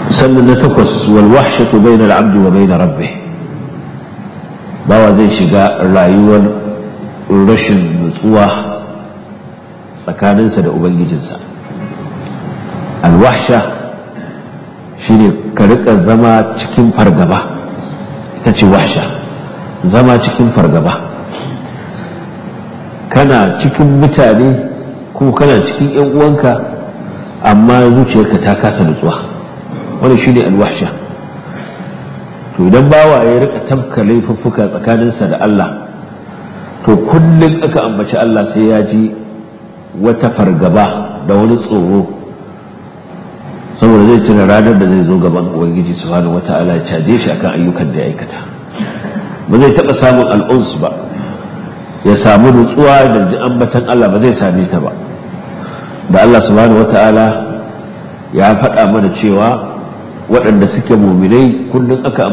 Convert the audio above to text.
sannan na takwas wal wahshatu bainal abdi wa bain rabbih bawa zai shiga rayuwar rashin nutsuwa tsakaninsa da ubangijinsa alwahsha shine ka rika zama cikin fargaba ita ce wahsha zama cikin fargaba kana cikin mutane ko kana cikin 'yan uwanka amma zuciyarka ta kasa nutsuwa wani shine alwahsha to idan bawa ya rika tabka laifuffuka tsakaninsa da Allah to kullum aka ambaci Allah sai ya ji wata fargaba da wani tsoro saboda zai tuna ranar da zai zo gaban ubangiji subhanahu wata'ala ya caje shi akan ayyukan da ya aikata ba zai taɓa samun al'uns ba ya samu nutsuwa da ji ambatan Allah ba zai same ta ba da Allah subhanahu wata'ala ya faɗa mana cewa waɗanda suke muminai kullum aka